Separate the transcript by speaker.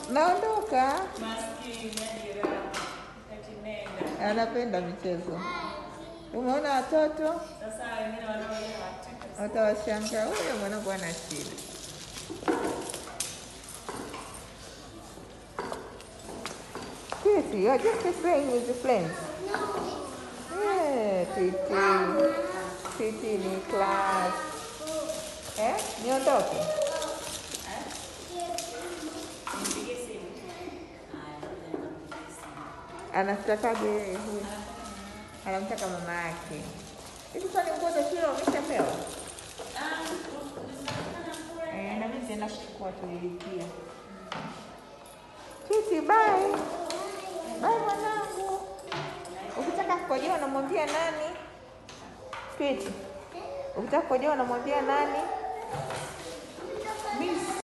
Speaker 1: Naondoka.
Speaker 2: Maskini ajira. Eti nenda.
Speaker 1: Anapenda michezo. Umeona watoto
Speaker 2: Sasa wengine wanaolewa hataki.
Speaker 1: watawashangaa, huyo mwanangu ana shida. Titi, you're just playing with your friends. Yeah, Titi. Titi ni class. Eh? Niondoke?
Speaker 2: Nipigie simu.
Speaker 1: Anamtakaje yeye huyu? Anamtaka mama yake. Hivi kwani nguo za shule wameshapewa?
Speaker 2: Ah, zinapatikana kule.
Speaker 1: Eh, na mimi nitaenda kuchukua tulilipia. Titi, bye. Bye mwanangu. Ukitaka kukojoa unamwambia nani? Titi. Ukitaka kukojoa unamwambia nani?